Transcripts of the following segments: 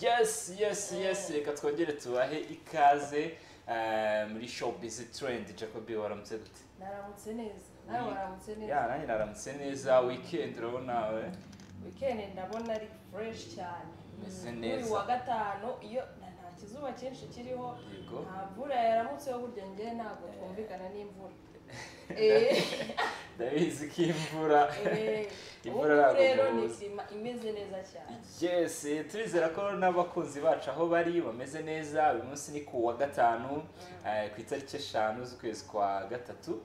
yesi yesi yesi reka twongere tubahe ikaze eh, muri show bizi turendi jacobi waramutse gute naramutse neza nawe Week- waramutse ya neza nanjye naramutse neza weekend urabona we weekend ndabona ari fresh cyane Meze Mm, neza. kuri wa gatanu iyo na- nta kizuba cyinshi kiriho yego nta mvura yaramutseho burya njye ntabwo twumvikana n'imvura ndabizi ko imvura Eh, Imvura ubu ntabwo rero ni mubuza. sima imeze neza cyane yes turizera ko n'abakunzi bacu aho bari bameze neza uyu munsi ni ku wa gatanu eh, ku itariki eshanu z'ukwezi kwa gatatu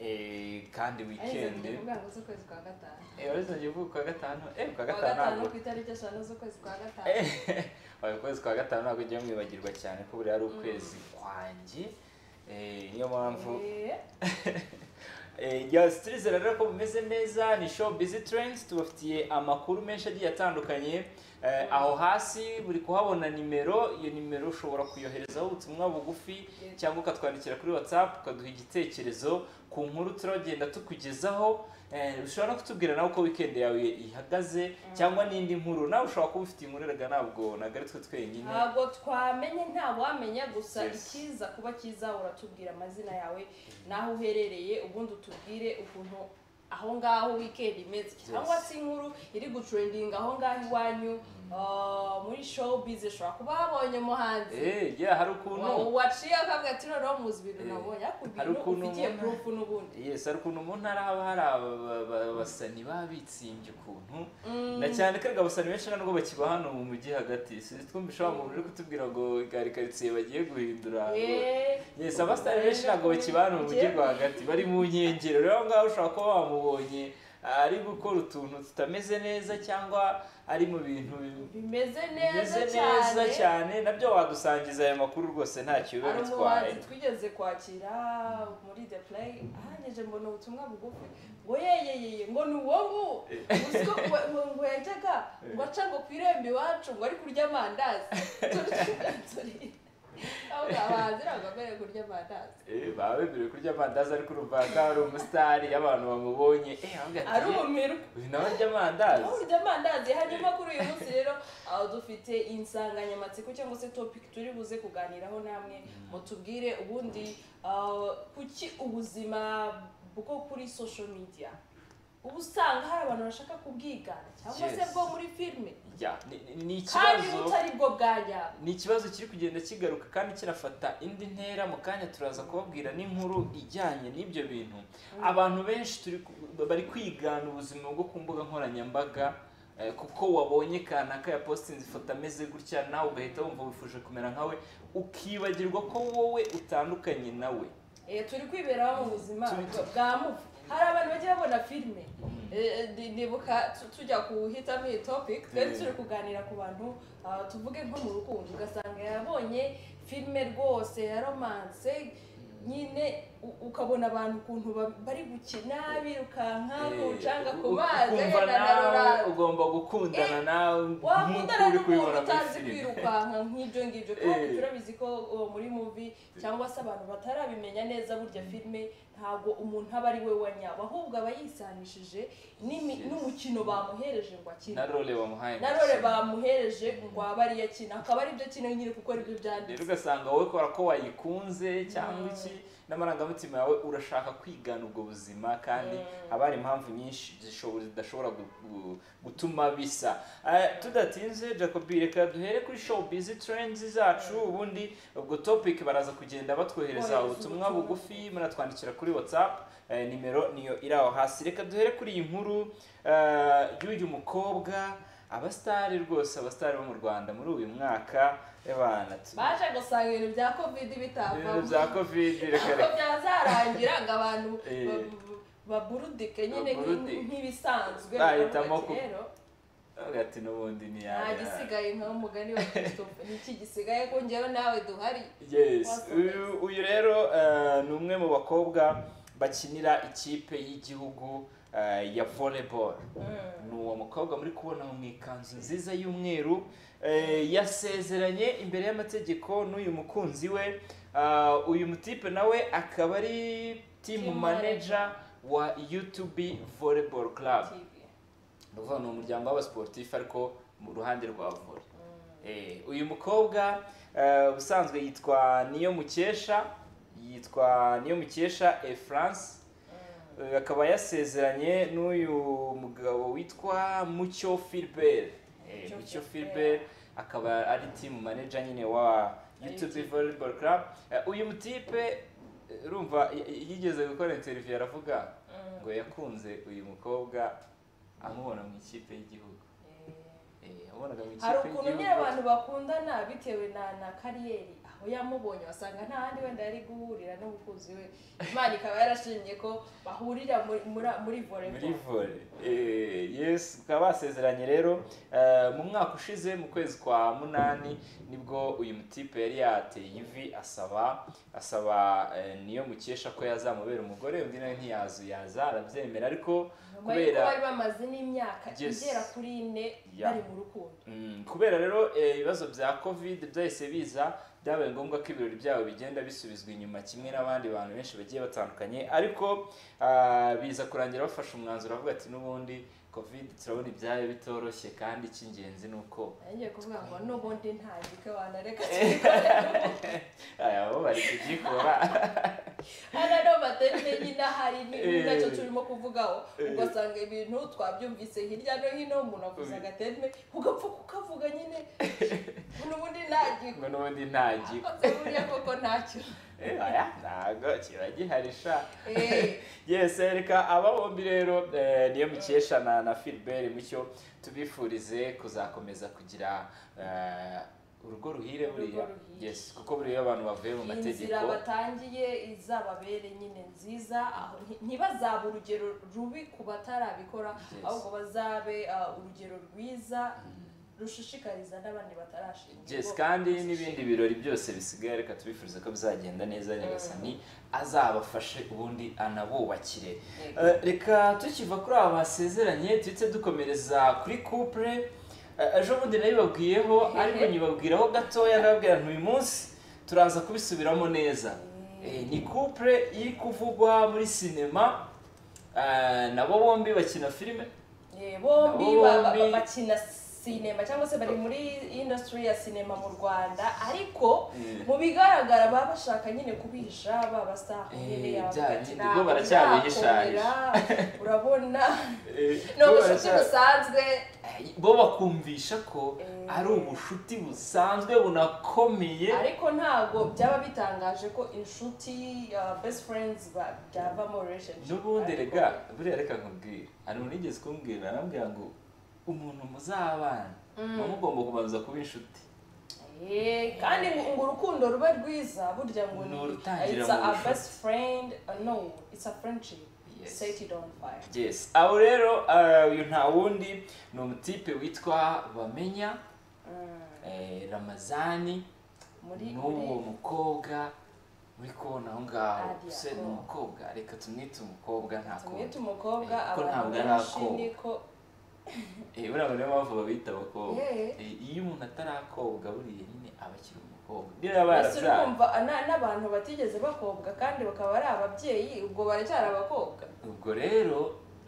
Eh, kandi weekend ari kuvuga ngo z'ukwezi kwa gatanu warizongeye kuvuga kwa gatanu eh kwa kuwa gatanu ntabwo gatanu ku itariki eshanu z'ukwezi kwa gatanu Eh, oya, ukwezi kwa gatanu ntabwo ujya mwibagirwa cyane ko buriya ari ukwezi kwanjye Eh, niyo mpamvu Eh, Eh, yes, turizera rero ko bumeze neza ni show busy trends tubafitiye amakuru menshi agiye atandukanye Eh, aho hasi buri kuhabona nimero iyo nimero ushobora kuyoherezaho ubutumwa bugufi Yego. cyangwa ukatwandikira kuri whatsapp ukaduha igitekerezo ku nkuru turagenda tukugezaho Eh, ushobora no kutubwira nawe uko weekend yawe ihagaze cyangwa n'indi nkuru nawe ushobora kuba ufite inkuru erega ntabwo ntabwo ari twe twenyine ntabwo twamenye nta wamenya gusa Yes. ikiza kuba kiza uratubwira amazina yawe n'aho uherereye ubundi utubwire ukuntu aho ngaho weekend imeze cyangwa se inkuru iri gutrendinga aho ngaho iwanyu ah, muri showbiz ushobora kuba habonye umuhanzi Eh, yeah, hari ukuntu wa- waciye akavuga ati noneho muzi ibintu Eh, nabonye ariko hari ibintu ukuntu ufitiye ubona- proof n'ubundi yes hari ukuntu mu ntara haba hari aba- aba- aba- abasani baba bitsimbye ukuntu Mm. na cyane ko erega abasani benshi ntabwo bakiba hano mu mujyi hagati sinzi twumvisha wa muntu uri kutubwira ngo gari karitsiye bagiye guhindura Eh, yes abasitari benshi ntabwo bakiba hano mu mujyi rwagati bari mu nkengero rero aho ngaho ushobora kuba wamubonye ari gukora utuntu tutameze neza cyangwa ari mu bintu bimeze bimeze neza cyane nabyo wadusangiza aya makuru rwose ntacyo biba hari bitwaye umuhanzi twigeze kwakira muri the play ahanyije mbona ubutumwa bugufi ngo yeyeyeye ngo ni wowe uzi ko ngo- ngo ngo yajyaga ngo aca ngo ku irembo iwacu ngo ari kurya amandazi turi abahanzi ntabwo bemerewe kurya amandazi Eh, baba bemerewe kurya amandazi ariko urumva ko ari umusitari abantu bamubonye eh aravuga ati, ari umumero uyu nawe arya amandazi aho urya amandazi hanyuma kuri uyu munsi rero aho dufite insanganyamatsiko cyangwa se topic turi buze kuganiraho namwe mutubwire ubundi ah, kuki ubuzima bwo kuri social media uba usanga hari abantu bashaka kubwigana cyangwa se Yes. bwo muri filime Ya, ni- ni- ni kandi ikibazo butari bwo bwanyabwo ni ikibazo kiri kugenda kigaruka kandi kirafata indi ntera mu kanya turaza kubabwira n'inkuru ijyanye n'ibyo bintu abantu benshi turi ku- bari kwigana ubuzima bwo ku mbuga nkoranyambaga eh, kuko wabonye kanaka yapositinze ifoto ameze gutya nawe ugahita wumva wifuje kumera nkawe ukibagirwa ko wowe utandukanye nawe Eh, turi kwiberaho mu buzima Turi- bwa- bwa muvu hari abantu bajya babona filime Eh, eh, ndi- ndibuka tu- tujya kuhitamo iyi topic twari Mm. turi kuganira ku bantu ah, tuvuge nko mu rukundo ugasanga yabonye filime rwose ya romance nyine u- ukabona abantu ukuntu ba- bari gukina birukanka Eh, ucanga ku u- mazi ukumva agenda na nawe rora ugomba gukundana nawe wakundana nk'uko uri n'umuntu kubibona muri utazi filime kwirukanka nk'ibyo ngibyo kandi Eh. turabizi ko uwo muri muvi cyangwa se abantu batarabimenya neza burya filime ntabwo umuntu aba ari we wanyawe ahubwo aba yisanishije n'imi- Yes. n'umukino bamuhereje ngo akine na role bamuhaye na role bamuhereje ngo abe ariyo akina akaba aribyo akina nyine kuko aribyo rero byanditse ugasanga wowe kubera ko wayikunze cyangwa iki n'amarangamutima yawe urashaka kwigana ubwo buzima kandi haba hari impamvu nyinshi zishobo- zidashobora gu- gu- gutuma bisa Eh, tudatinze jacobi reka duhere kuri show bizi trends zacu ubundi ubwo topic baraza kugenda batwohereza Kohereza ubutumwa ubutumwa. bugufi muratwandikira kuri whatsapp Eh, nimero niyo iri aho hasi reka duhere kuri iyi nkuru eh, y'uyu mukobwa abasitari rwose abasitari bo mu rwanda muri uyu mwaka y'abana baje gusanga ibintu bya covid bitapfa ibintu bya kovide reka ntabwo reka byazarangira ngo abantu Eh. ba- baburudike nyine Baburudike. nk'ibisanzwe Bahitamo bakavuga ati, ku- "Rero, Avuga ati n'ubundi ni nta gisigaye nka umugani wa christophe niki gisigaye ko njyewe nawe duhari yes Wasometse. uyu uyu rero eh, ni umwe mu bakobwa bakinira ikipe y'igihugu eh, ya volleyball ni uwo mukobwa muri kubona mu ikanzu nziza y'umweru eh, yasezeranye imbere y'amategeko n'uyu mukunzi we Ah, uyu mutipe nawe akaba ari team Team manager wa UTB volleyball club TV. ni ukuvuga ni umuryango w'abasportif ariko mu ruhande rwa volley Mm. Eh, uyu mukobwa eh, ubusanzwe yitwa niyo mukesha yitwa niyo mukesha e france Eh, akaba yasezeranye n'uyu mugabo witwa mucyo filibert Eh, Mucyo mucyo Philbert. filibert akaba ari team manager nyine wa youtube YouTube. volleyball club Eh, uyu mutipe eh, urumva y- y- yigeze gukora interview aravuga Mm. ngo yakunze uyu mukobwa amubona mu ikipe y'igihugu Eh. Eh, yamubonaga mu hari ikipe ukuntu nyine y'igihugu. abantu bakundana bitewe na na kariyeri aho yamubonye wasanga nta handi wenda yari guhurira n'umukunzi we imana ikaba yarashimye ko bahurira muri muri- muri muri volleyball vore yesi bakaba basezeranye rero eh, mu mwaka ushize mu kwezi kwa munani nibwo uyu mutipe yari yateye ivi asaba asaba eh, niyo mukesha ko yazamubera umugore undi nawe ntiyazuyaza arabyemera ariko nyuma y'uko kubera bari bamaze n'imyaka Yes. igera kuri ine Yeah. bari mu rukundo Mm, kubera rero eh, ibibazo bya covid byahise biza byabaye ngombwa ko ibirori byabo bigenda bisubizwa inyuma kimwe n'abandi bantu benshi bagiye batandukanye ariko ah, biza kurangira bafashe umwanzuro bavuga ati n'ubundi covid turabona ibyayo bitoroshye kandi icy'ingenzi ni uko ngiye kuvuga ngo n'ubundi ntagike wanareka kigikore aya bo bari kugikora hano no matente nyine ahari ni Eh. nacyo turimo kuvugaho Eh. ugasanga ibintu twabyumvise hirya no hino umuntu avuze Ubi- agatente ugapfa kukavuga nyine ubu ubundi ntagike ngo n'ubundi ntagikwa akoze buriya koko ntacyo aya ntago kiba gihari sha Eh, yes reka aba bombi rero eh, niyo mukesha na na Philbert mucyo tubifurize kuzakomeza kugira eh, urugo ruhire Urugo buriya ruhire. yes kuko buriya abantu bavuye mu mategeko inzira batangiye izababere nyine nziza aho nti- ntibazabe urugero rubi ku batarabikora Yes. ahubwo bazabe ah, urugero rwiza rushishikariza n'abandi batarashinga yes ubwo kandi bashishe. n'ibindi birori byose bisigaye reka tubifurize ko bizagenda neza nyagasani azabafashe ubundi anabubakire Yego. Eh, reka tukiva kuri aba basezeranye duhite dukomereza kuri couple Eh, ejo bundi nabibabwiyeho ariko nyibabwiraho gatoya nababwira nti uyu munsi turaza kubisubiramo neza Eh, ni couple iri kuvugwa muri sinema eh, nabo bombi bakina filime Eh, bombi Nabo ba- ba- bombi. bakina sinema cyangwa se bari muri industry ya sinema mu rwanda ariko Eh. mu bigaragara baba bashaka nyine kubihisha babasaho Eh, nyine bya yavuga ati nyine, "Ntabwo ubwo baracyabihishahisha." nzakomera." urabona Eh, ni bo ubucuti baracya- busanzwe Eh, bo bakumvisha ko Eh. ari ubushuti busanzwe bunakomeye ariko ntabwo byaba bitangaje ko inshuti uh, best friends ba- byavamo relationship n'ubundi Ariko- rega buriya reka nkubwire hari umuntu wigeze kumbwira arambwira ngo umuntu muzabana muba mugomba kubanza kuba inshuti Eh, kandi ngo ngo urukundo rube rwiza burya ngo Ni ni urutangira it's a, mu a bucuti. best friend uh, no it's a friendship Yes. set it on fire yes aho rero ah, uyu nta wundi ni umutipe witwa bamenya eh, ramazani muri n'uwo muri mukobwa uri kubona aho ngaho Ariya, se ni oh. umukobwa reka tumwite umukobwa nta tumwite kundi umukobwa Eh, ko ntabwo abantu ari benshi akobwa. niko Eh, buriya niyo mpamvu babita abakobwa Eh. Eh, iyo umuntu atarakobwa buriya nyine aba akiri umukobwa niyo yaba Ese uri yarabyara kumva ana- n'abantu batigeze bakobwa kandi bakaba ari ababyeyi ubwo baracyari abakobwa ubwo rero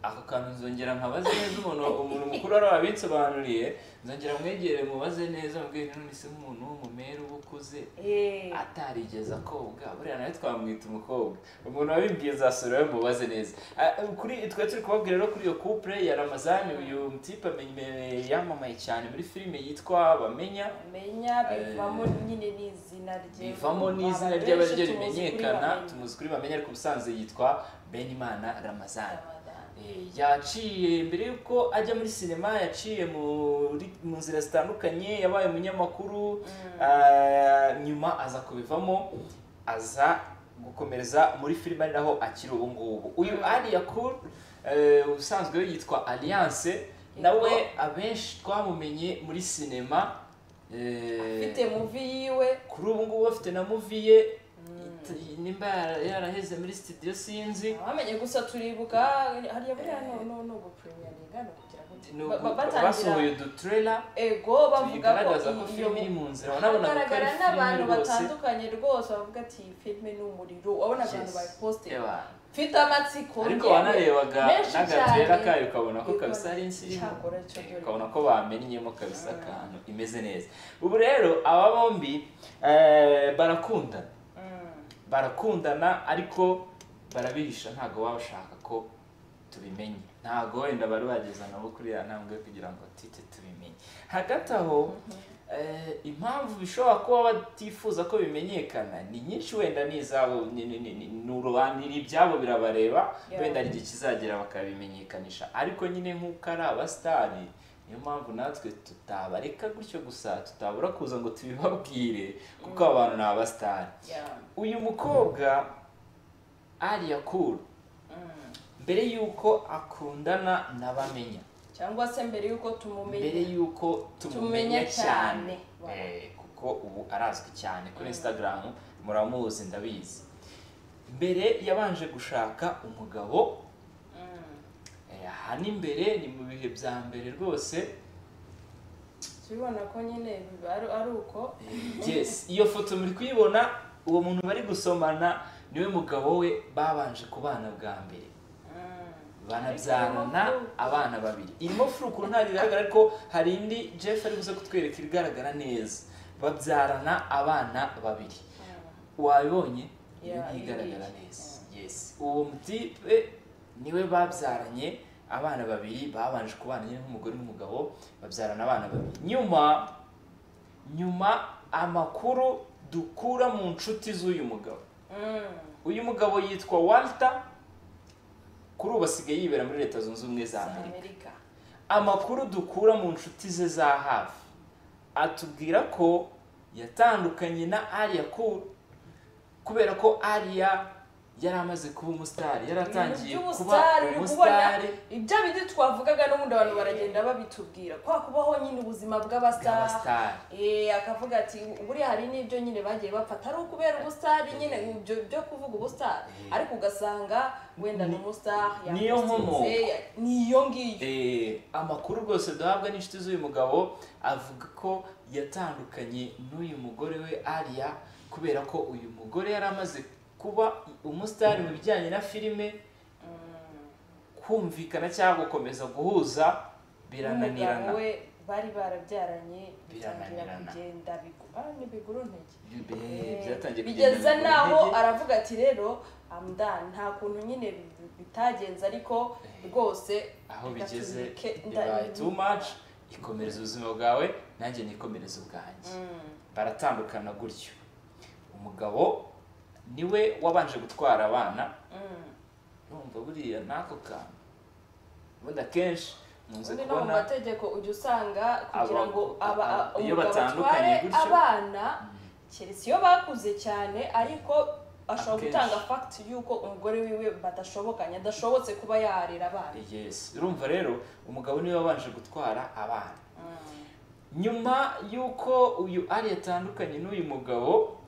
ako kantu nzongera nkabaze neza umuntu umuntu mukuru wari wabisobanuriye nzongera mwegere mubaze neza mubwire none se nk'umuntu w'umumere uba ukuze Eh, atarigeze akobwa buriya nawe twamwita umukobwa umuntu wabibwiye azasura we mubaze neza Ah, kuri twari turi kubabwira rero kuri iyo couple ya ramazani uyu mutipe amenye- yamamaye cyane muri filime yitwa bamenya menya bivamo nyine n'izina rye bivamo n'izina Abantu benshi ry'abaryo tuzi kuri rimenyekana Bamenya. tumuzi kuri bamenya ariko ubusanzwe yitwa benimana ramazani Ramadan. Eh, yaciye mbere y'uko ajya muri sinema yaciye muri- mu nzira zitandukanye yabaye umunyamakuru ah, nyuma aza kubivamo aza gukomereza muri filime ari naho akiri ubu ngubu uyu Mm. ari yakuru eh, ubusanzwe we yitwa alliance nawe abenshi twamumenye muri sinema eh, afite muvi yiwe kuri ubu ngubu afite na muvi ye it- nimba yara- yaraheze muri studio sinzi bamenye gusa turibuka hariya buriya no no no gupremiyaringa no kugira ngo ni ba- ba- uku- basohoye batangira uduturela ego bavuga bigaragaza ko ko iyo filime iri mu nzira urabona ko ari hagaragara filime n'abantu rwose batandukanye rwose bavuga ati iyi filime ni umuriro urabona abantu Yes. bayiposite Eba. mfite amatsiko ariko ngewe wanarebaga menshi n'agatrera cyane. kayo ukabona ko Yego, kabisa ari insirimu cyakora cyo dore. ukabona ko bamennyemo kabisa akantu imeze neza ubu rero aba bombi eh, barakundana Mm. barakundana ariko barabihisha ntabwo waba ushaka ko tubimenye ntabwo wenda bari bageza nabo kuri ya ntambwe yo kugira ngo tite tubimenye hagati aho eh, impamvu bishobora kuba batifuza ko bimenyekana ni nyinshi wenda ni izabo ni- ni- ni- ni- ni urubanira ibyabo birabareba Yeah. wenda hari igihe kizagera bakabimenyekanisha ariko nyine nk'uko ari abasitari niyo mpamvu natwe tutabareka gutyo gusa tutabura kuza ngo tubibabwire kuko abantu ni abasitari Yeah. uyu mukobwa ariya kuru Mm. mbere y'uko akundana n'abamenya cyangwa se mbere y'uko mbere tumumenye y'uko tumumenya Tumenya cyane cyane. Eh, kuko ubu arazwi cyane kuri instagram muramuzi ndabizi mbere yabanje gushaka umugabo Mm. eh, aha ni mbere ni mu bihe bya mbere rwose tubibona ko nyine biba ari- ari uko Eh, yes iyo foto muri kuyibona uwo muntu bari gusomana niwe mugabo we babanje kubana bwa mbere Mm. banabyarana abana babiri irimo furu ukuntu ntabwo igaragara ariko hari indi jeff ari buze kutwereka igaragara neza babyarana abana babiri Mm. wabibonye iyo Yeah, ntigaragara iyi- neza yes uwo mutipe niwe babyaranye abana babiri babanje kubana nyine nk'umugore n'umugabo babyarana abana babiri nyuma nyuma amakuru dukura mu nshuti z'uyu mugabo Mm. uyu mugabo yitwa walter kuri ubu asigaye yibera muri leta zunze ubumwe za amerika amerika amakuru dukura mu nshuti ze za hafi atubwira ko yatandukanye na ariya ku- kubera ko ariya yari amaze kuba umusitari yari atangiye Ibintu kuba by'ubusitari uri kubona umusitari ibyo bindi twavugaga n'ubundi abantu baragenda babitubwira kwa kubaho nyine ubuzima bw'abasitari bw'abasitari Eh, akavuga ati buriya hari n'ibyo nyine bagiye bafata ari ukubera ubusitari nyine ibyo byo kuvuga ubusitari Eh. ariko ugasanga wenda ni umusitari niyo nkomo. niyo ngiyo Eh, amakuru rwose duhabwa n'inshuti z'uyu mugabo avuga ko yatandukanye n'uyu mugore we ariya kubera ko uyu mugore yari amaze kuba umusitari mu bijyanye na filime kumvikana cyangwa gukomeza guhuza birananirana Umugabo we bari barabyaranye bitangira Birananirana. kugenda bigu- ah, ni biguru ntege Eh, byatangiye kugenda bigeza biguru naho ntege. aravuga ati rero amdan nta kuntu nyine bi- bitagenze ariko Eh. rwose aho reka bigeze tubireke, nda- bibaye too much ikomereza ubuzima bwawe nanjye nikomereza ubwanjye Mm. baratandukana gutyo umugabo niwe wabanje gutwara abana Mm. urumva buriya n'ako kantu ubundi akenshi nkunze ubundi no mu kubona mategeko ujya usanga kugira aba- ngo aba aba- umugabo iyo batandukanye atware gutyo. abana keretse iyo bakuze cyane ariko ashobora Akenshi. gutanga fagiti y'uko umugore wiwe badashobokanye adashobotse kuba yarera abana yes urumva rero umugabo niwe wabanje gutwara abana nyuma y'uko uyu ari yatandukanye n'uyu mugabo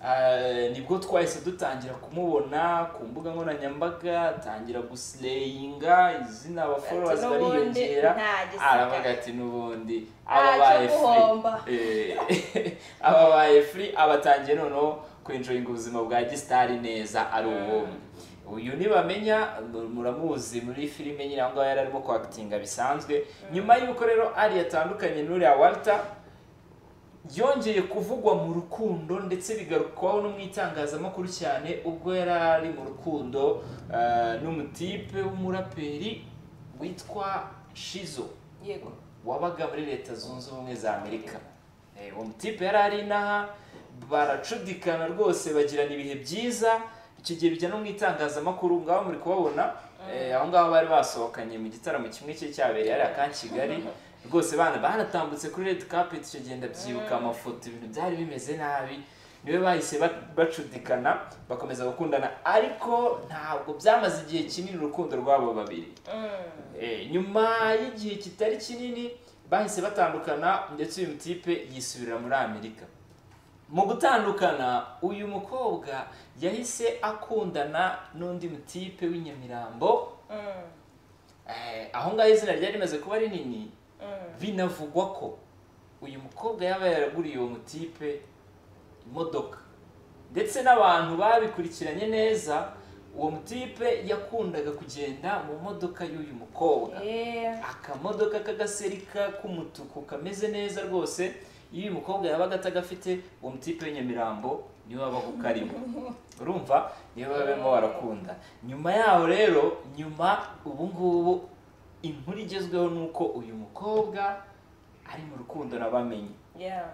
eh, nibwo twahise dutangira kumubona ku mbuga nkoranyambaga atangira gusireyinga izina abaforowazi Ati, "N'ubundi bariyongera nta gisigaye." aravuga ati n'ubundi Ntacyo ababaye free guhomba. Eh, ababaye free abatangiye noneho kwenjoyinga ubuzima bwa gisitari neza ari ubumwe uyu nibamenya mu- muramuzi muri filime nyine aho ngaho yari arimo kwakitinga bisanzwe nyuma y'uko rero ari yatandukanye n'uriya walter yongeye kuvugwa mu rukundo ndetse bigarukwaho no mu itangazamakuru cyane ubwo yari ari mu rukundo eh, n'umutipe w'umuraperi witwa shizo yego wabaga muri leta zunze ubumwe za amerika Eh, uwo mutipe yari ari inaha baracudikana rwose bagirana ibihe byiza icyo gihe bijya no mu itangazamakuru ngaho muri kubabona eh, aho ngaho bari basohokanye mu gitaramo kimwe cye cyabereye hariya ka kigali rwose bana banatambutse kuri red carpet icyo gihe ndabyibuka amafoto ibintu byari bimeze nabi niwe bahise ba- bacudikana bakomeza gukundana ariko ntabwo byamaze igihe kinini urukundo rwabo babiri Mm. Eh, nyuma y'igihe kitari kinini bahise batandukana ndetse uyu mutipe yisubirira muri amerika mu gutandukana uyu mukobwa yahise akundana n'undi mutipe w'inyamirambo Mm. Eh, aho ngaho izina ryari rimaze kuba rinini Mm. binavugwa ko uyu mukobwa yaba yaraguriye uwo mutipe imodoka ndetse n'abantu babikurikiranye neza uwo mutipe yakundaga kugenda mu modoka y'uyu mukobwa eee akamodoka k'agaserika k'umutuku kameze neza rwose iyo uyu mukobwa yabaga atagafite uwo mutipe w'inyamirambo niwe wabaga ukarimo urumva niwe barimo barakunda nyuma yaho rero nyuma ubu ngubu inkuru igezweho ni uko uyu mukobwa ari mu rukundo nabamenye yeah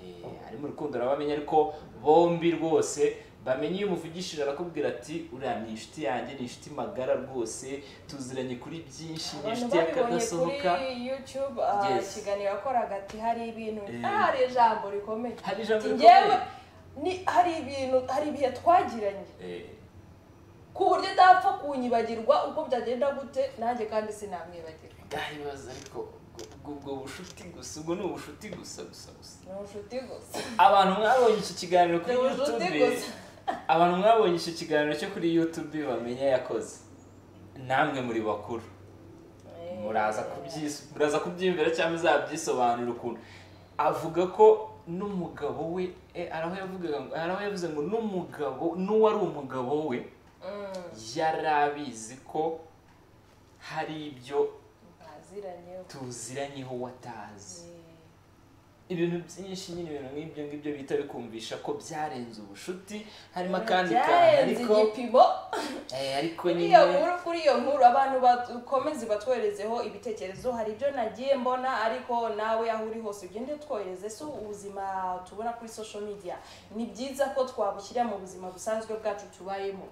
Eh, ari mu rukundo nabamenye ariko bombi rwose bamenye iyo umuvugishije arakubwira ati uriya ni inshuti yanjye ni inshuti magara rwose tuziranye kuri byinshi ni abantu inshuti babibonye y'akadasohoka kuri youtube ah, Yes. ikiganiro yakoraga ati hari ibintu Eh. ah, hari ijambo rikomeye hari ijambo Ati, rikomeye. "Njyewe ni hari ibintu hari ibihe twagiranye Eh, ku buryo utapfa kunyibagirwa uko byagenda gute nanjye kandi sinamwibagirwa ndahibaza ariko ubwo- ubwo- ubwo bushuti gusa ubwo ni ubushuti gusa gusa gusa ni inshuti gusa abantu mwabonye iki kiganiro kuri Ni ubushuti youtube gusa. abantu mwabonye iki kiganiro cyo kuri youtube bamenya yakoze namwe muri bakuru muraza kubyisu- muraza kubyiyumvira cyangwa uzabyisobanura ukuntu avuga ko n'umugabo we eh, hari aho yavugaga ngo- hari aho yavuze ngo n'umugabo n'uwari umugabo we Mm, yari abizi ko hari ibyo baziranye tuziranyeho watazi ibintu byinshi nyine ibintu nk'ibyo ngibyo bita bikumvisha ko byarenze ubushuti harimo akandi kantu byarenze ariko igipimo eh, ariko kuri nyine iyo nkuru kuri iyo nkuru abantu bakomeze batwoherezeho ibitekerezo hari ibyo nagiye mbona ariko nawe aho uri hose ugende utwohereze si ubuzima tubona kuri social media ni byiza ko twabushyira mu buzima busanzwe bwacu tubayemo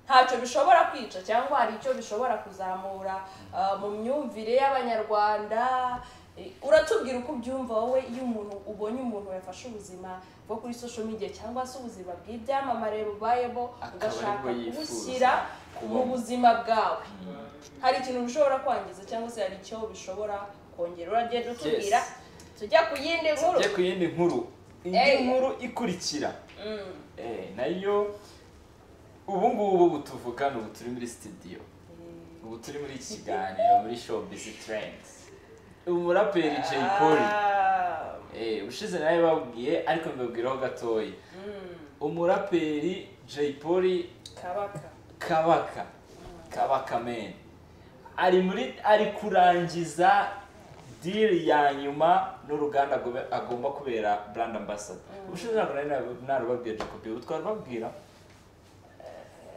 ntacyo bishobora kwica cyangwa hari icyo bishobora kuzamura ah, mu myumvire y'abanyarwanda Eh, uratubwira uko ubyumva wowe iyo umuntu ubonye umuntu yafashe ubuzima bwo kuri social media cyangwa se ubuzima bw'ibyamamare bubayemo Akaba ugashaka aribwo yifuza kubushyira mu kubamo. buzima bwawe hari ikintu bishobora kwangiza cyangwa se hari icyo bishobora kongera uragenda utubwira Yes. tujya ku yindi nkuru tujye ku yindi nkuru indi Eh. nkuru ikurikira Mm. Eh, nayo ubu ngubu ubu tuvuga ni ubu turi muri studio ubu turi muri iki kiganiro muri showbiz trends umuraperi Jay Polly Ah, eh, ushize nawe babwiye ariko mbabwiraho gatoya mm, umuraperi Jay Polly kabaka kabaka kabaka men ari muri ari kurangiza diri ya nyuma n'uruganda agobe- agomba kubera brand ambassador ubushize ntabwo nari nab- narubabwiye jacobi ubu twarubabwira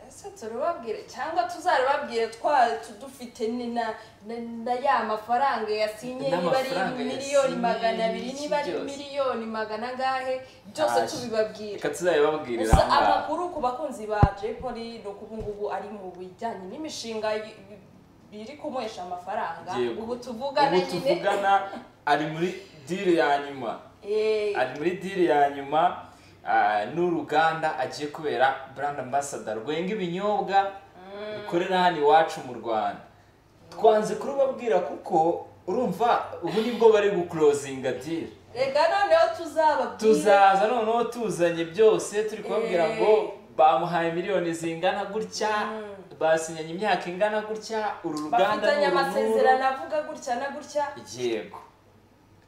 ese turubabwire cyangwa tuzarubabwire twa tu- dufite ni na na- na ya mafaranga yasinye niba N'amafaranga ari miliyoni yasinye, magana abiri niba ari byose. miliyoni magana angahe byose Ntacyo. tubibabwire reka tuzabibabwirira gusa aha ngaha. amakuru ku bakunzi ba Jay Polly ni uko ubu ngubu ari mu bijyanye n'imishinga y- biri kumuhesha amafaranga Yego. ubu tuvugana ubu nyine tuvugana ari muri diri ya nyuma Eh, ari muri diri ya nyuma ah, n'uruganda agiye kubera brand ambassador rwenga ibinyobwa rukorera hano iwacu mu rwanda twanze kurubabwira kuko urumva ubu nibwo bari gukurozinga diri reka noneho tuzababwire tuzaza noneho tuzanye byose turi kubabwira Eh. ngo bamuhaye miliyoni zingana gutya basinyanye imyaka ingana gutya uru ruganda bafitanye ni uru n'uru. amasezerano avuga gutya na gutya yego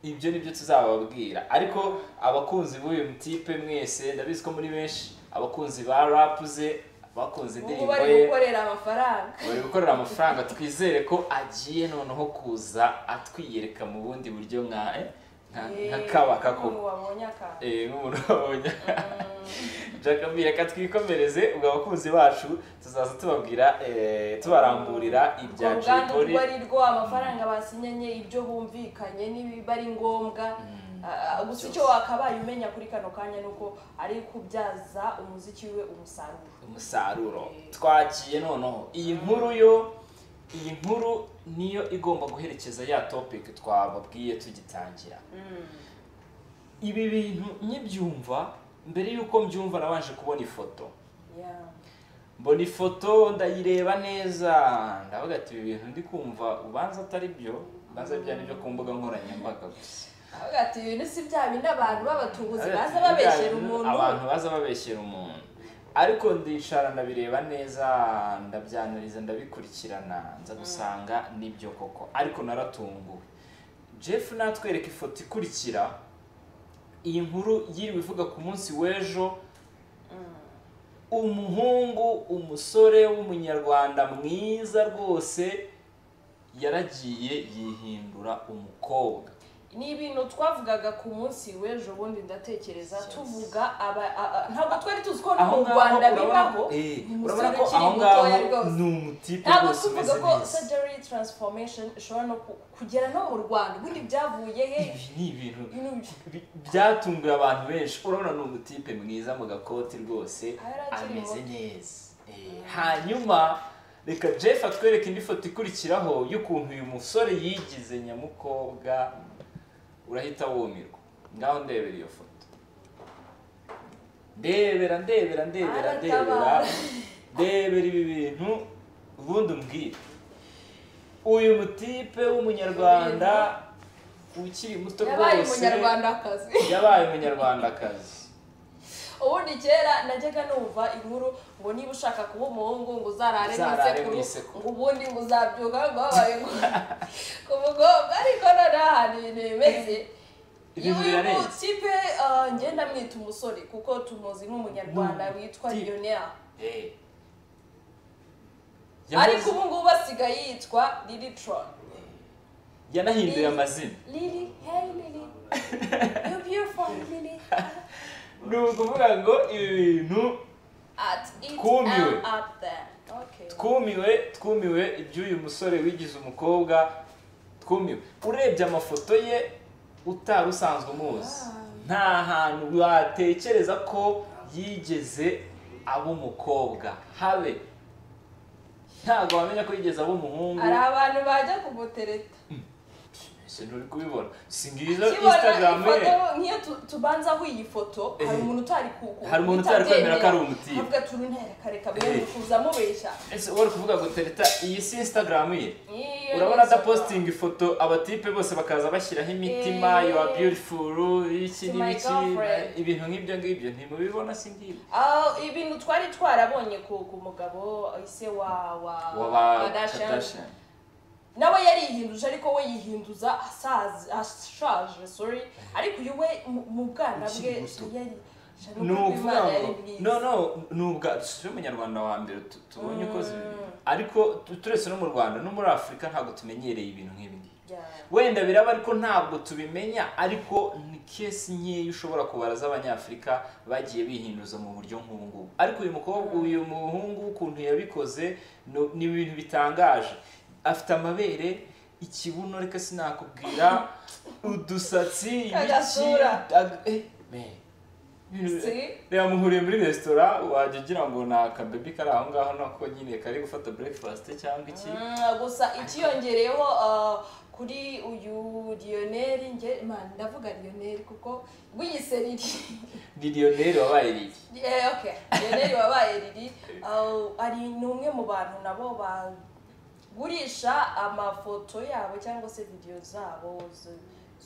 ibyo nibyo tuzababwira ariko abakunzi b'uyu mutipe mwese ndabizi ko muri benshi abakunzi ba rapu ze bakunze ubu indirimbo bari ye gukorera amafaranga bari gukorera amafaranga twizere ko agiye noneho kuza atwiyereka mu bundi buryo nka eh, nka- nka Eh, kabaka umuntu koko wabonye akantu Eh, nk'umuntu wabonye jacobi reka twikomereze ubwo abakunzi bacu tuzaza tubabwira eh, tubaramburira ibya Jay urwo ruganda Polly urwo ari rwo amafaranga basinyanye ibyo bumvikanye n'ibiba ari ngombwa Ah, gusa icyo wakabaye umenya kuri kano kanya ni uko ari kubyaza umuziki we umusaruro umusaruro twagiye noneho iyi nkuru yo iyi nkuru niyo igomba guherekeza ya topic twababwiye tugitangira ibi bintu nkibyumva mbere y'uko mbyumva nabanje kubona ifoto Yeah. mbona ifoto ndayireba neza ndavuga ati ibi bintu ndi kumva ubanza atari byo ubanza bya nibyo ku mbuga nkoranyambaga gusa Avuga ati ibintu si bya bindi abantu b'abatubuzi baza Ati, babeshyera ibintu umuntu abantu baza babeshyera umuntu ariko ndicara ndabireba neza ndabyanariza ndabikurikirana nza gusanga nibyo koko ariko naratunguwe jeff natwereka ifoto ikurikira iyi nkuru yiriwe ivuga ku munsi w'ejo umuhungu umusore w'umunyarwanda mwiza rwose yaragiye yihindura umukobwa ni ibintu twavugaga ku munsi w'ejo bundi ndatekereza tuvuga aba a- a- ntabwo twari tuzi ko no mu rwanda bibaho eh, ni umusore urabona ko ukiri aho mutoya ngaho rwose. ni umutipe ntabwo rwose tuvuga umeze ko neza surgery transformation ishobora no ku- kugera no mu rwanda ubundi byavuye he ibi ni ibintu Ibintu bi- byatunguye abantu benshi urabona ni umutipe mwiza mu gakoti rwose Aho yari akiri ameze muto. neza Eh, hanyuma reka jeff atwereke indi foto ikurikiraho y'ukuntu uyu musore yigize nyamukobwa urahita wumirwa ngaho ndebera iyo foto ndebera ndebera ndebera ndebera Aratabara. ndebera ibi bintu ubundi umbwire uyu mutipe w'umunyarwanda ukiri muto yabaye rwose umunyarwandakazi yabaye umunyarwandakazi ubundi kera najyaga numva inkuru ngo niba ushaka kuba umuhungu ngo uzarare Uzarare mu isekuru. mu isekuru ngo ubundi ngo uzabyuka ngo wabaye ku mugomba ariko noneho ahantu ibintu bimeze Ibintu uyu birarenze. mutipe ngenda mwita umusore kuko tumuzi nk'umunyarwanda Ni witwa umutipe. lionel Eh. ariko Yahoze- ubu ngubu asigaye yitwa liritron yanahinduye amazina lili hey lili you beautiful lili ni ukuvuga ngo ibi bintu at it Twumiwe. and up there okay twumiwe twumiwe iby'uyu musore wigize umukobwa twumiwe urebye amafoto ye utari usanzwe umuzi nta hantu watekereza ko yigeze aba umukobwa habe ntabwo wamenya ko yigeze aba umuhungu hari abantu bajya kumutereta ese nturi kubibona si ngizo kibona instagram ye ifoto nk'iyo tu- tubanza aho iyi foto hari Eh. umuntu utari ku- Hari umuntu utari kwemera ko ari umutipe. avuga turi ntera kareka Eh. mwe kuza mubeshya ese wari kuvuga ngo tereta iyi si instagram ye Iyo urabona ni adapositinga ifoto abatipe bose bakaza bashyiraho imitima Eh. you are beautiful iki To my n'ibiki girlfriend. ibintu nk'ibyo ngibyo ntimubibona si ngibi Ah, ibintu twari twarabonye ku ku mugabo ise wa wa waba Kardashian. Kardashian. nawe yarihinduje ariko we yihinduza asaza- ashaje sorry ariko uyu we mu- mu bwana Ukiri bwe muto. yari ni ukuvuga ngo mwiza. no no ni ubwa si umunyarwanda wa mbere tu- tubonye uko zi- ariko tu- turetse no mu rwanda no muri afurika ntabwo tumenyereye ibintu nk'ibi ngibi Yeah. wenda biraba ariko ntabwo tubimenya ariko ni kesi nkeya ushobora kubara z'abanyafurika bagiye bihinduza mu buryo nk'ubu ngubu ariko uyu mukobwa uyu muhungu ukuntu yabikoze no- ni ibintu bitangaje afite amabere ikibuno reka sinakubwira udusatsi ibiki Agasura. ag- eh, man. Ibintu- Si. reba muhuriye muri resitora wajya ugira ngo ni akabebi kari aho ngaho nako nyine kari gufata breakfast cyangwa iki Mm, gusa ikiyongereyeho ah, kuri uyu Lionel nge man ndavuga Lionel kuko wiyise Lili ni lioneri wabaye riri Eh, okay Lionel wabaye Lili ah, ari ni umwe mu bantu nabo bagurisha amafoto yabo cyangwa se video zabo z-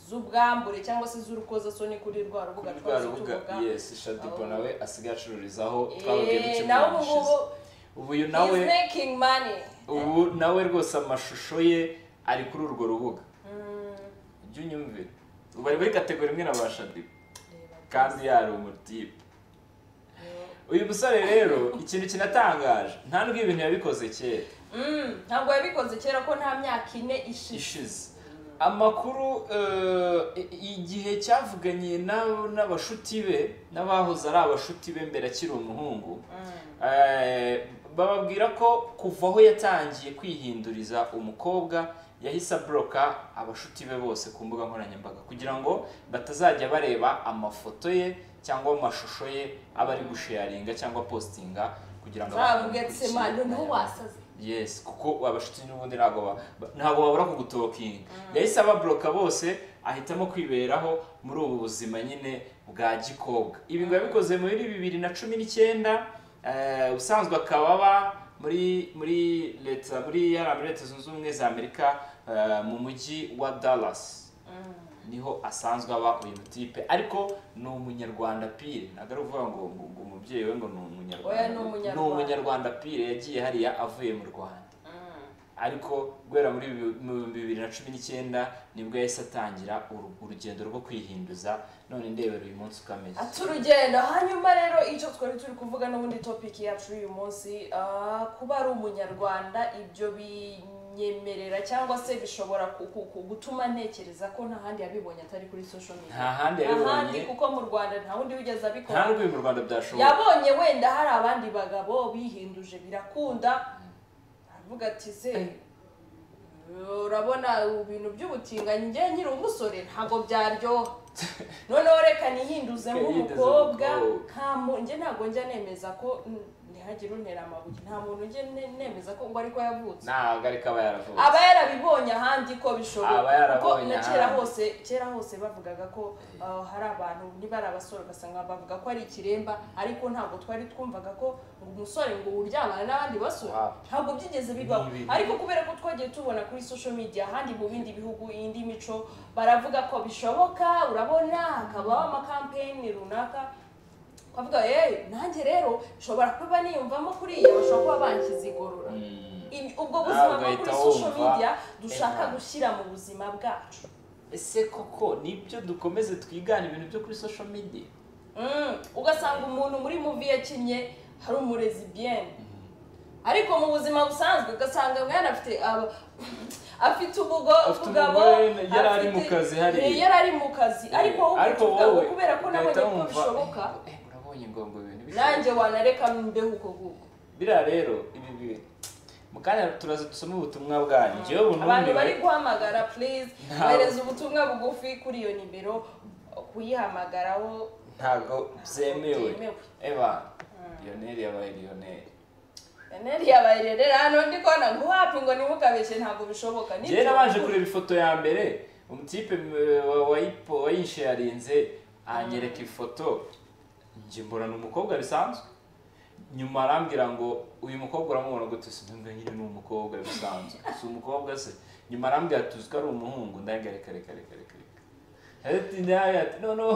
z'ubwambure cyangwa se z'urukozasoni kuri rwa rubuga kuri rwa twazi rubuga tuvuga. yes shadipo Aho. nawe asigaye acururizaho twababwiye Eh, duke nawe mu ubu gishize ngubu ubu uyu nawe he's making money ubu nawe rwose amashusho ye ari kuri urwo rubuga Mm, ujye unyumvira ubu ari muri kategori imwe na ba shadipo reba. kandi yari umutipe uyu musore rero ikintu kinatangaje nta nubwo ibintu yabikoze kera Mm, ntabwo yabikoze kera ko nta myaka ine ishize ishize amakuru eh, igihe cyavuganiye na- n'abashuti be n'abahoze ari abashuti be mbere akiri umuhungu Eh, bababwira ko kuva aho yatangiye kwihinduriza umukobwa yahise aboroka abashuti be bose ku mbuga nkoranyambaga kugira ngo batazajya bareba amafoto ye cyangwa amashusho ye aba ari gusharinga cyangwa positinga kugira ngo abantu zavuga ati bamukurikiye mano niho wasaze yes kuko abashuti n'ubundi ntabwo ba- ba- ntabwo babura kugutokinga yahise ababoroka bose ahitamo kwiberaho muri ubu buzima nyine bwa gikobwa ibi ngo yabikoze muri bibiri na cumi n'icyenda eh, ubusanzwe akaba aba muri muri leta muri yari muri leta zunze ubumwe za amerika eh, mu mujyi wa dallas niho asanzwe aba uyu mutipe ariko ni umunyarwanda pire ntabwo ari ukuvuga ngo ngo- ngo umubyeyi we ngo ni umunyarwanda Oya, ni Umunyarwanda. umunyarwanda pire yagiye hariya avuye mu rwanda ariko guhera muri bi- mu bihumbi bibiri na cumi n'icyenda nibwo yahise atangira uru- urugendo rwo kwihinduza none ndebera uyu munsi uko ameze ati urugendo hanyuma rero icyo twari turi kuvuga n'ubundi topic yacu y'uyu munsi ah, kuba ari umunyarwanda ibyo binyemerera cyangwa se bishobora ku- ku- ku- gutuma ntekereza ko nta handi yabibonye atari kuri social nta media handi nta handi yabibonye kuko mu rwanda nta wundi wigeze nta abikora n'urwego mu rwanda byashoboye yabonye wenda hari abandi bagabo bihinduje birakunda aravuga ati se urabona ibintu by'ubutinganyi njye nkiri umusore ntabwo byaryoha noneho reka nihinduze Nihinduze nk'umukobwa umukobwa. nta mu- njye ntabwo njya nemeza ko mm, ntihagire untera amabuye nta muntu njye ne- nemeza ko ngo ariko yavutse ntabwo ariko aba yaravutse aba yarabibonye ahandi ko Aba bishoboka kuko yarabonye na kera ahandi. hose kera hose bavugaga ko uh, hari abantu niba ari abasore ugasanga bavuga ko ari ikiremba ariko ntabwo twari twumvaga ko ngo umusore ngo uryamana n'abandi basore Wow. ntabwo byigeze bibaho Ni ibintu. ariko kubera ko twagiye tubona kuri social media ahandi mu bindi bihugu indi mico baravuga ko bishoboka urabona hakabaho amakampeyini runaka twavuga yewe nanjye rero nshobora kuba niyumvamo kuriya bashobora kuba banshyize igorora Mm. Ibi- ubwo buzima bwo kuri Ugahita social wumva, media dushaka eh, gushyira mu buzima bwacu ese koko nibyo dukomeze twigana ibintu byo kuri social media Mm, ugasanga umuntu muri muvi yakinnye hari umurezi bien ariko mu buzima busanzwe ugasanga mwana afite aba- afite ubugo Afite ubugabo umugore, yari ari afite- mu kazi hariya. eh, yari ari mu kazi ariko wowe ukavuga ngo kubera ko nabonye ugahita ko wumva, bishoboka "Eh, eh, urabonye ngo ngo ibintu nanjye wanareka mbeho uko nguko biriya rero ibi bi- mu kanya turaza dusome ubutumwa bwanyu njyewe abantu bari bunumbiwe guhamagara please Nta- bohereza ubutumwa bugufi kuri iyo nimero kuyihamagaraho ntago byemewe Byemewe. eba lionel yabaye lionel Eneri yabaye rero hano ndi kubona ngo wapi ngo ntimukabeshye ntabwo bishoboka njyewe nabanje kureba ifoto ya mbere umutipe m- wa- wayipo- wayinsharinze anyereka ifoto njye mbona ni umukobwa bisanzwe nyuma arambwira ngo uyu mukobwa uramubona gute sinumva nyine ni umukobwa bisanzwe si umukobwa se nyuma arambwira ati uzi ko ari umuhungu ndange reka reka reka reka reka ati nawe ati no no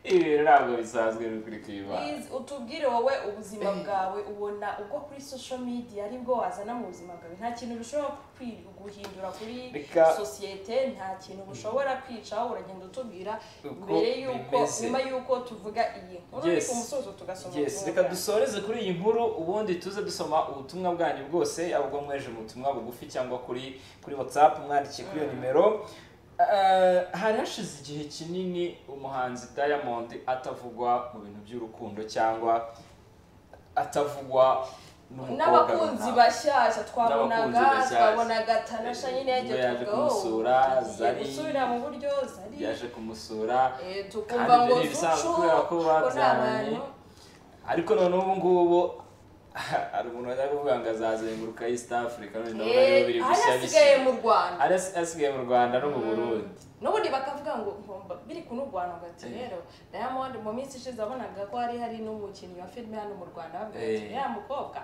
ibi ntabwo bisanzwe biri kuri kibana Please utubwire wowe ubuzima bwawe ubona ubwo kuri social media aribwo wazana mu buzima bwawe nta kintu bishobora kwi- guhindura kuri Reka- sosiyete nta kintu bushobora kwicaho uragenda utubwira Uko mbere yuko bimeze. nyuma yuko tuvuga iyi nkuru Yes. ni ku musozo tugasoma yes ubutumwa reka bwacu. dusoreze kuri iyi nkuru ubundi tuze dusoma ubutumwa bwanyu bwose yaba ubwo mweje mu butumwa bugufi cyangwa kuri kuri whatsapp mwandikiye kuri iyo nimero Eh, hari hashize igihe kinini umuhanzi diamond atavugwa mu bintu by'urukundo cyangwa atavugwa n'umukobwa n'abakunzi runaka. bashyashya N'abakunzi twabonaga bashyashya. twabonaga tanasha nyine yagiye Ubwo yaje tuvuga "Oh, kumusura, tugiye Zari- gusubira mu buryo zari yaje kumusura Eh, kandi tukumva ngo ibyo ni ibisanzwe zucu kubera ko kuko ni babyaranye abantu ariko noneho ubu ngubu hari umuntu wajya kuvuga ngo azazenguruka East Africa none ndabona Eh, aribo biri gushya ayasigaye bishya mu rwanda ari asigaye mu Rwanda no mu Burundi n'ubundi bakavuga ngo ngomba- biri kunurwana ugati rero diamond mu minsi ishize wabonaga ko hari hari n'umukinnyi wa filime hano mu rwanda bavuga ati Eh. ya mukobwa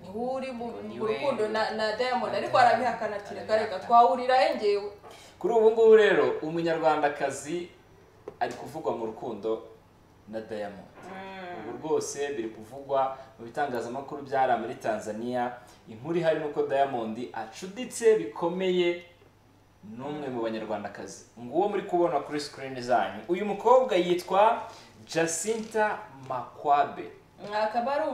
niwe uri mu Ni mu we. rukundo na- na diamond Na ariko Diamond. arabihakana ati reka reka twahurirahe njyewe kuri ubu ngubu rero umunyarwandakazi ari kuvugwa mu rukundo na Diamond ubu rwose biri kuvugwa mu bitangazamakuru byari muri Tanzania inkuru ihari ni uko Diamond acuditse bikomeye n'umwe mu banyarwandakazi nguwo muri kubona kuri screen zanyu uyu mukobwa yitwa Jacinta Makwabe akaba ari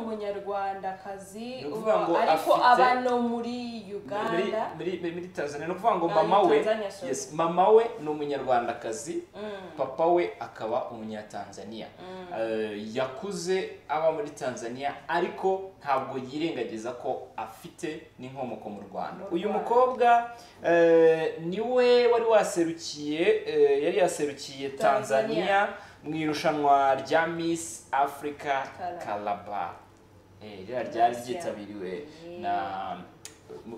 umunyarwandakazi Ni ukuvuga ngo ariko afite- aba no muri muri, uganda muri, muri- muri tanzania ni ukuvuga ngo Ah, mama we Tanzania, sorry. yes, mama we ni umunyarwandakazi Mm. papa we akaba umunyatanzania Eh, yakuze aba muri tanzania ariko ntabwo yirengagiza ko afite n'inkomoko mu rwanda Mu uyu Rwanda. mukobwa eh, niwe wari waserukiye eh, yari yaserukiye Tanzania. tanzania mu irushanwa rya miss africa Calabar. calabar Eh, ririya ryari Nice, yeah. ryitabiriwe Mm. na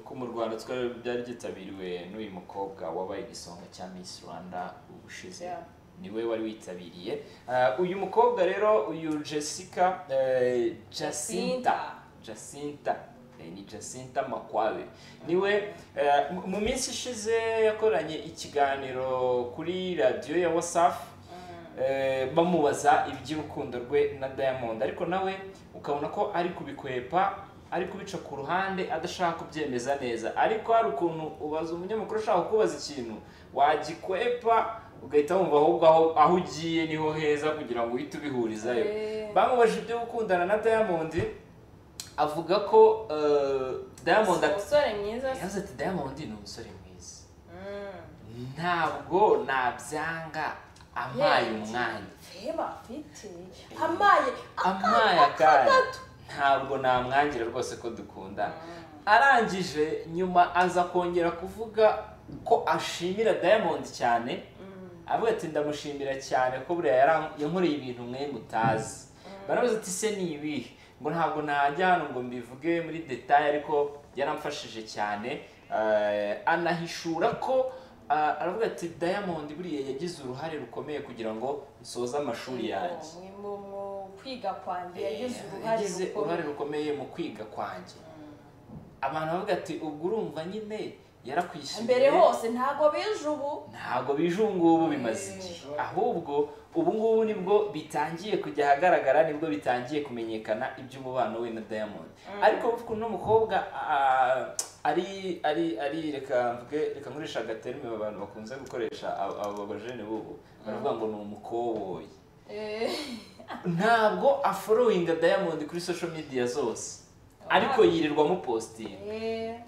ko mu rwanda twari byari byitabiriwe n'uyu mukobwa wabaye igisonga cya miss rwanda ubushize Yeah. niwe wari witabiriye Ah, uyu mukobwa rero uyu jessica eh, jacinta jacinta Eh, ni jacinta makwabe niwe eh, mu- mu minsi ishize yakoranye ikiganiro kuri radiyo ya wasafi Eh, bamubaza iby'urukundo rwe na diamond ariko nawe ukabona ko ari kubikwepa ari kubica ku ruhande adashaka kubyemeza neza ariko hari ukuntu ubaza umunyamakuru ushaka kubaza ikintu wagikwepa ugahita wumva ahubwo aho aho ugiye niho heza kugira ngo uhite ubihurizayo Eh. bamubajije ibyo gukundana na diamond avuga ko eh, diamond ati- umusore mwiza se. yavuze ati diamond ni umusore mwiza Mm. ntabwo nabyanga ampaye umwanya feba afite amaye amaye akanya ntabwo namwangira rwose ko dukundana arangije nyuma aza kongera kuvuga ko ashimira diamond cyane avuga ati ndamushimira cyane ko buriya yaran- yankoreye ibintu mwe mutazi barabaza ati se ni ibihe ngo ntabwo najya hano ngo mbivuge muri detaye ariko yaramfashije cyane Eh, anahishura ko ah, aravuga ati diamond buriya yagize uruhare rukomeye kugira ngo nsoze amashuri yanjye mu mu kwiga kwanjye yagize uruhare yagize uruhare rukomeye rukomeye mu kwiga kwanjye Mm. abantu baravuga ati ubwo urumva nyine yarakwishyuye mbere hose ntabwo bije ubu ntabwo bije ubu ngubu bimaze igihe ahubwo ubu ngubu nibwo bitangiye kujya ahagaragara nibwo bitangiye kumenyekana iby'umubano we na diamond ariko kuko uno mukobwa ah, ari ari ari reka mvuge reka nkoresha agaterime abantu bakunze gukoresha abo abo bajene bubu baravuga ngo ni umukoboyi Eh, ntabwo aforowinga diamond kuri social media zose ariko yirirwa amupositinga eh,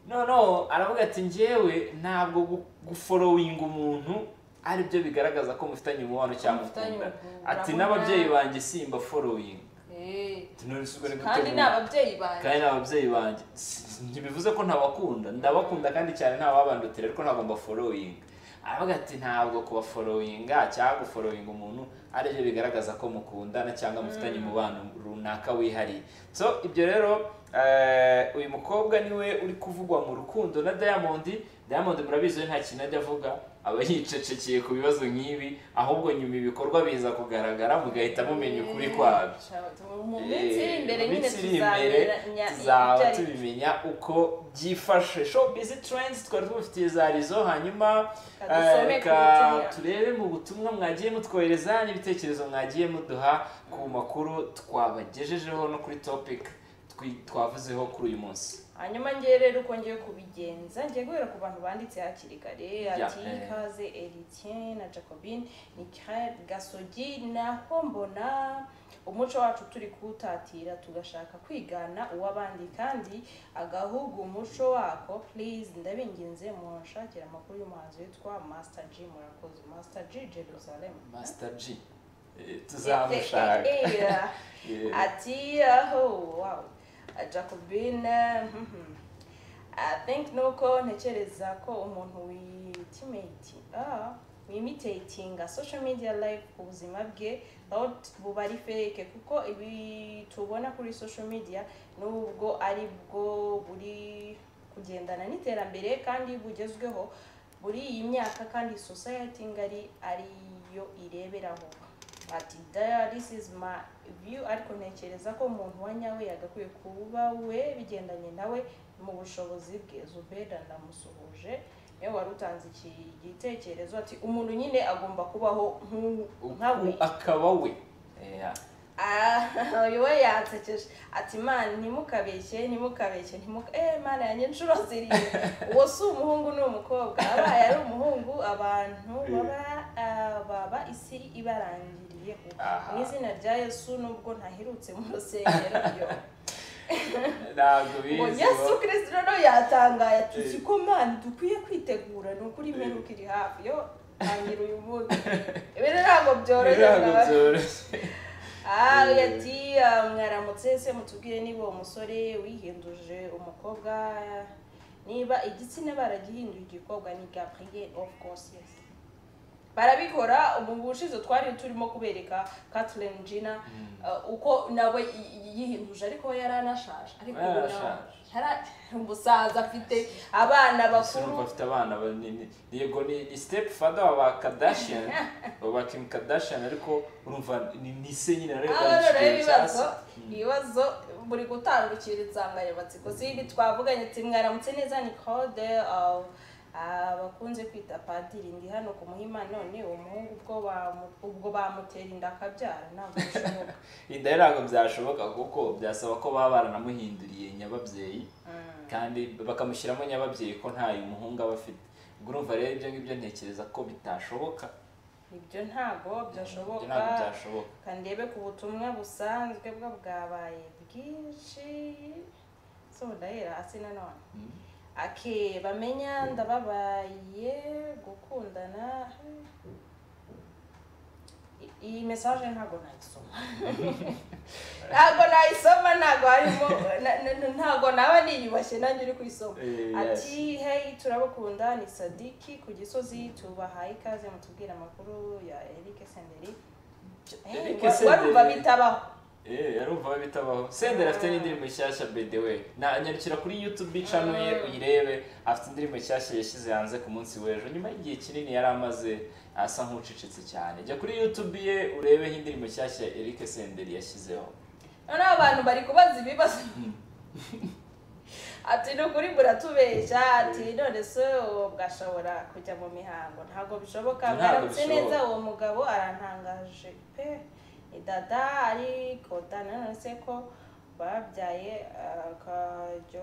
noneho aravuga ati njyewe ntabwo gu- guforowinga umuntu ari byo bigaragaza ko mufitanye umubano cyangwa Mufitanye mukundana ubu- ati urabona- n'ababyeyi banjye simba forowinga eh. none si ubwo ari kandi ni gutegura ababyeyi banjye kandi n'ababyeyi banjye Si- si- ntibivuze ko ntabakunda ndabakunda kandi cyane ntababandutira ariko ntabwo mbaforowinga aravuga ati ntabwo kubaforowinga cyangwa guforowinga umuntu ari byo bigaragaza ko mukundana cyangwa mufitanye umubano runaka wihariye so ibyo rero eh, uyu mukobwa niwe uri kuvugwa mu rukundo na diamond diamond murabizi we nta kintu ajya avuga aba yicecekeye ku bibazo nk'ibi ahubwo nyuma ibikorwa biza kugaragara mugahita mumenya ukuri kwabyo mu minsi iri imbere nyine minsi iri imbere tuzamenya tuzaba ibyo ari tubimenya uko byifashe showbiz trends twari tubafitiye za rizo hanyuma eh, Kadusome reka kubitumira. turebe mu butumwa mwagiye mutwohereza n'ibitekerezo mwagiye muduha ku makuru twabagejejeho no kuri topic twi- twavuzeho kuri uyu munsi hanyuma ngewe rero uko ngiye kubigenza ngiye guhera ku bantu banditse hakiri kare ati eh. ikaze eritien na jacobin mikael gasogi naho mbona umuco wacu turi kuwutatira tugashaka kwigana uw'abandi kandi agahugu umuco wako please ndabinginze munshakira amakuru y'umuhanzi witwa master g murakoze master g jerusalem master g eh, tuzamushaka Eh, eh, eh, eh. Eh, ati aho wow jacobine mhm. i think nuko ntekereza ko umuntu witimate ah, wimitatinga social media life ku buzima bwe aho t- buba ari fake kuko ibi tubona kuri social media nubwo ari bwo buri kugendana n'iterambere kandi bugezweho buri iyi myaka kandi society ngari ariyo ireberaho ati "Daya, this is my view ariko ntekereza ko umuntu wa nyawe yagakwiye kuba we bigendanye nawe mu bushobozi bwe zubeda ndamusuhuje niwe wari utanze iki gitekerezo ati umuntu nyine agomba kubaho nk'u- nka we uku akaba we Eh, Ah, uyu we yansekeje ati mana ntimukabeshye ntimukabeshye ntimuka eh mana yanjye inshuro zirindwi uwo si umuhungu ni umukobwa abaye ari umuhungu abantu baba ah, baba isi ibarangiriye Aha. mu izina rya yesu nubwo ntaherutse mu rusengero ryo ntabwo ngo bizi yesu bo. kirisito rero yatangaye ati Eh. siko mana dukwiye kwitegura ni ukuri imperuka iri hafi yo tangira uyu munsi ibi ntabwo byoroshye Ntabwo mwabaye. byoroshye Ah, Eh. ati ah, mwaramutse se mutubwire niba uwo musore wihinduje umukobwa niba igitsina baragihinduye igikobwa ni gabriel of course yes barabikora ubu bushize twari turimo kubereka Kathleen Gina ah, uko nawe i- i- yihinduje ariko we yari anashaje ariko ubu nawe- Yarashaje. yara- umusaza afite abana bakuru urumva afite abana banini yego ni ni step father wa ba Kardashian wa ba Kim Kardashian ariko urumva ni ni se nyine areba rero ikigero cya ibibazo se. ibibazo buri gutangukira insanganyamatsiko zindi twavuganye ati mwaramutse neza ni code Ah, bakunze kwita padiri ndi hano ku muhima none uwo muhungu ubwo bamu- ubwo bamutera inda akabyara ntabwo bishoboka inda ye ntabwo byashoboka kuko byasaba ko baba baranamuhinduriye nyababyeyi Mm. kandi bakamushyiramo nyababyeyi ko ntayo umuhungu aba afite ubwo urumva rero ibyo ngibyo ntekereza ko bitashoboka ibyo ntabwo Ibyo ntabwo byashoboka byashoboka kandebe ku butumwa busanzwe bwo bwabaye bwinshi so ndahera hasi nanone Mm. ake bamenya ndababaye gukundana I- iyi mesaje ntabwo nayisoma ntabwo nayisoma ntabwo harimo na- na- na- ntabwo naba niyubashye nanjye uri kuyisoma Eh, ati hey turabakunda ni sadiki ku gisozi tubahaye ikaze mutubwire amakuru ya eric senderi Hey, Eric wa- Senderi. warumva bitabaho Eh, yarumva we bitabaho senderi afite n'indirimbo nshyashya bedewe nanyarukira kuri youtube channel ye uyirebe afite indirimbo nshyashya yashyize hanze ku munsi w'ejo nyuma y'igihe kinini yari amaze asa nk'ucecetse cyane jya kuri youtube ye urebeho indirimbo nshyashya eric senderi yashyizeho noneho abantu bari kubaza ibibazo ati ni ukuri muratubeshya ati none se uwo bwashobora kujya mu mihango ntabwo bishoboka Ntabwo mwaramutse bishoboka. neza uwo mugabo arantangaje pe ni dada ariko dana none se ko babyaye akajyo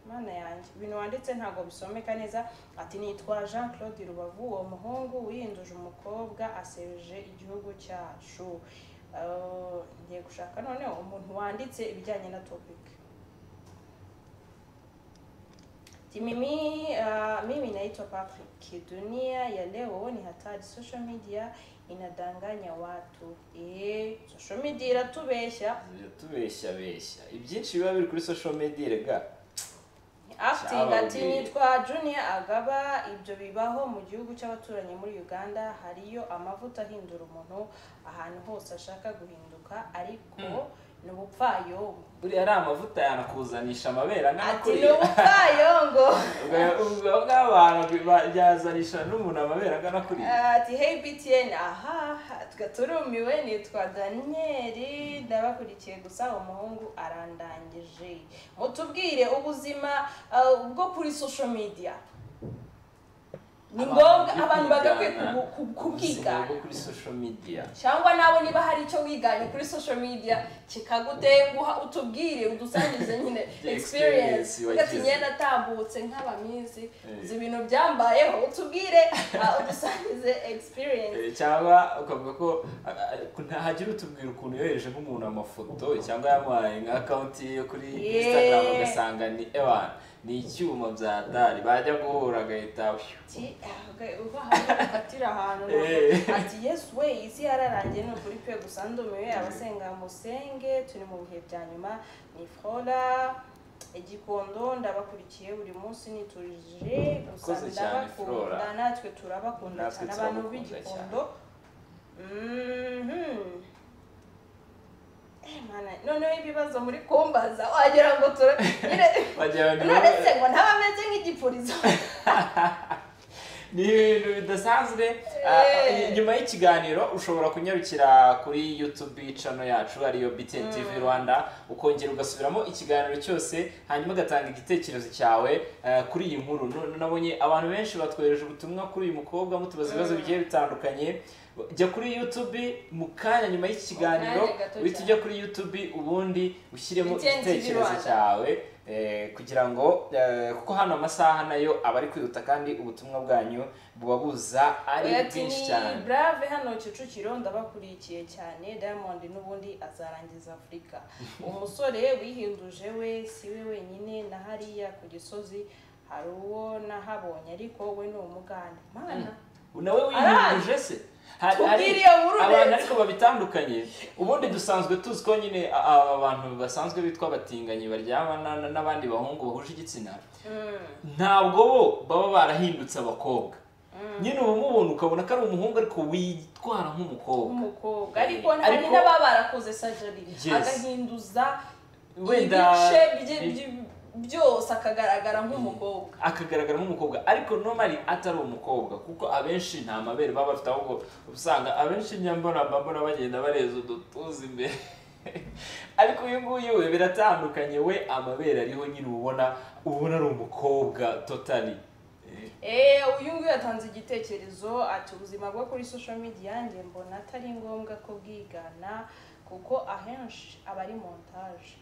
mana yanjye ibintu wanditse ntabwo bisomeka neza ati nitwa jean claude rubavu uwo muhungu wiyinduje umukobwa asebeje igihugu cyacu Eh, ngiye gushaka noneho umuntu wanditse ibijyanye na topic Timimi, uh, mimi naitwa Patrick. Dunia ya leo ni hatari, social media inadanganya watu. Eh, social media iratubesha. tubeshya beshya ibyinshi biba biri kuri social media rega Acting Ciao, ati Bill. nitwa Junior Agaba, ibyo bibaho mu gihugu cy'abaturanyi muri Uganda, hariyo amavuta ahindura umuntu ahantu hose ashaka guhinduka, ariko ni ubupfayongo. buriya ari amavuta yanakuzanisha amabere angana Ati ni kuriya ubupfayongo. ubwo bw'abantu byazanisha n'umuntu amabere angana kuriya ati hey btn aha turumiwe nitwa daniyeli ndabakurikiye gusa umuhungu arandangije mutubwire ubuzima uh, bwo kuri social media ni Abantu ngombwa bari abantu bagakwiye kwigana. kubu- ku- Ubuzima kubwigana bwo kuri social media cyangwa nawe niba hari icyo wiganye kuri social media kikagutenguha utubwire udusangize nyine The experience experience ugati wagize. imyenda atambutse nk'abamizi Eh. uzi ibintu byambayeho utubwire ah, udusangize experience Eh, cyangwa ukavuga ko ntahagire utubwira ukuntu yohereje nk'umuntu amafoto cyangwa yamuhaye nka akawunti ye yo kuri Yeah. instagram ugasanga ni ewan ni icyuma bya dari bajya guhura agahita ati "Ah, uba ahantu ufatira ahantu Eh. ati yesu we isi yararangiye ni ukuri pe gusa ndumiwe abasenga musenge turi mu bihe bya nyuma ni fora igikondo ndabakurikiye buri munsi niturije gusa Urakoze cyane, ndabakunda Flora. natwe turabakunda Natwe cyane abantu turabakunda b'igikondo Mhm. Eh, mana, noneho ibibazo muri kumbaza wagira ngo tura nyine Wagira ngo- none se ngo ntaba ameze nk'igipurizo ni ibintu bidasanzwe Eh. Ah, nyuma y'ikiganiro ushobora kunyarukira kuri youtube channel yacu ariyo btn tv rwanda ukongera ugasubiramo ikiganiro cyose hanyuma ugatanga igitekerezo cyawe ah, kuri iyi nkuru No- nabonye abantu benshi batwohereje ubutumwa kuri uyu mukobwa mutubaza ibibazo bigiye bitandukanye jya kuri youtube mu kanya nyuma y'iki kiganiro Mu kanya gato uhita ujya kuri youtube ubundi ushyiremo BTN TV igitekerezo Rwanda. cyawe eh, kugira ngo eh, kuko hano amasaha nayo aba ari kwihuta kandi ubutumwa bwanyu buba buza ari Oya, ati bwinshi ni cyane brave hano kicukiro ndabakurikiye cyane diamond n'ubundi azarangiza afurika umusore wihinduje we si we wenyine na hariya ku gisozi hari uwo nahabonye ariko we ni umuganda mana nawe wiyumvije se Hari- hari Tubwire iyo nkuru abantu neza. ariko babitandukanye ubundi dusanzwe tuzi ko nyine a- aba bantu basanzwe bitwa abatinganyi baryamana na- n'abandi bahungu bahuje igitsina Mm. ntabwo bo baba barahindutse abakobwa nyine uba umubona ukabona ko ari umuhungu ariko witwara nk'umukobwa umukobwa ariko Ariko- hari n'ababa barakoze sajari Yes. agahinduza Wenda- ibice bye- bye- byose akagaragara nk'umukobwa akagaragara nk'umukobwa ariko normally atari umukobwa kuko abenshi nta mabere baba bafite ahubwo usanga abenshi nyambona mbambona bagenda bareza udutuza imbere ariko uyu nguyu we biratandukanye we amabere ariho nyine ubona ubona ari umukobwa totally eee uyu nguyu yatanze igitekerezo ati ubuzima bwo kuri social media yanjye mbona atari ngombwa ko bwigana kuko ahenshi aba ari montage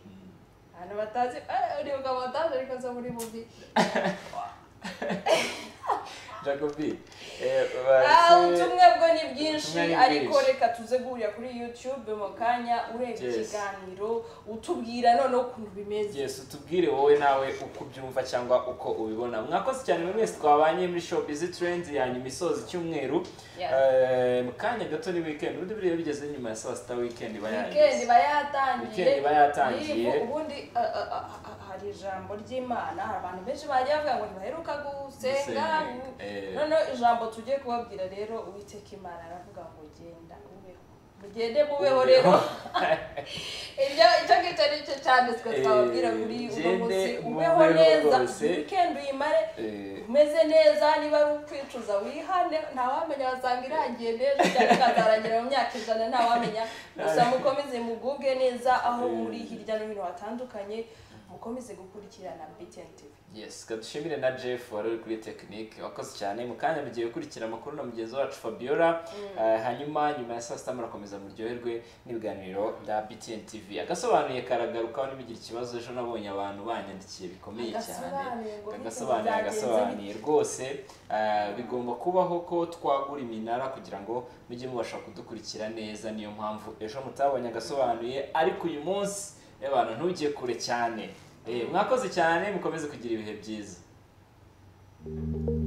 abantu batazi eh, uribuka montage ariko zo muri mubi jacobi eh, bahise- ubutumwa bwo ni bwinshi Ubutumwa ni ariko bwinshi. reka tuze guhurira kuri youtube mu kanya urebye Yes. ikiganiro utubwira noneho ukuntu bimeze yes utubwire wowe nawe uko ubyumva cyangwa uko ubibona mwakoze cyane buri wese twabanye muri show busy trends ya nyuma isoza icyumweru Yeah. Eh, mu kanya gato ni weekend ubundi buriya bigeze nyuma ya saa sita weekend iba weekend yageze iba yatangiye Weekend iba yatangiye. Yego, ubundi uh, uh, uh, uh, hari ijambo ry'imana hari abantu benshi bagiye bavuga ngo ntibaheruka gusenga Gusenga, eh. noneho ijambo tugiye kubabwira rero uwiteka imana aravuga ngo genda ubeho mugende mubeho rero ibyo icyo ngicyo ari cyo cyane twe Eh, twababwira muri uno gende munsi ubeho mubeho neza rwose. weekend uyimare Eh, umeze neza niba ari ukwicuza wihane ntawamenya wasanga irangiye neza cyangwa ikazarangira mu myaka ijana ntawamenya gusa mukomeze muguge neza aho muri hirya no hino hatandukanye mukomeze gukurikirana btn tv yes kadushimire na jeff wari uri kuri tekinike wakoze cyane mu kanya mugiye gukurikira amakuru na mugenzi wacu fabiola Eh, hanyuma nyuma ya saa sita murakomeza muryoherwe n'ibiganiro bya btn tv agasobanuye karagarukaho nibigira ikibazo ejo nabonye abantu banyandikiye bikomeye cyane Agasobanuye ngo agasobanuye bizagenze agasobanuye rwose eh, bigomba kubaho ko twagura iminara kugira ngo mujye mubasha kudukurikira neza niyo mpamvu ejo mutabonye agasobanuye ariko uyu munsi abantu ntujye kure cyane Eh, mwakoze cyane mukomeze kugira ibihe byiza